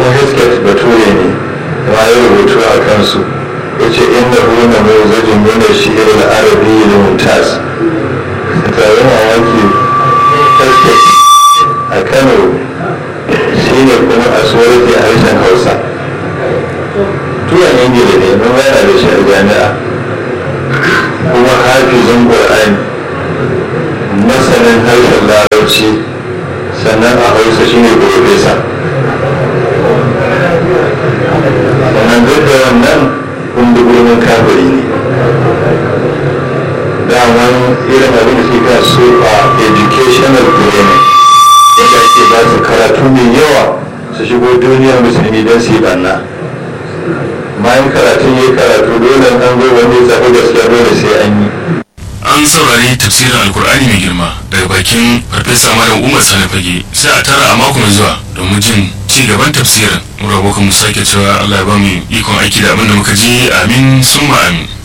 hesket bature ne ma ya rubutu a kansu ya ce inda huna mai zajin nuna shi irin arabi da mumtaz tare mamaki hesket a kano shi ne kuma a tsoraki a harshen hausa turan ingila ne mun yana da shi a jami'a kuma hafizin ƙwar'ani masanin harshen larabci sannan a hausa shi ne profesa sannan duk da wannan kundugurin kafiri ne daman irin abin da suka so a educational training yadda ake ba su karatu mai yawa su shigo duniyar musulmi don su yi banna bayan karatun ya yi karatu dole an zo wani zaɓi gaskiya dole sai an yi an saurari tafsirin alkur'ani mai girma daga bakin farfesa malam umar sani fage sai a tara a mako mai zuwa domin jin ci gaban tafsirin mu rabokan mu sake cewa allah ya ba mu ikon aiki da abin da muka ji amin summa amin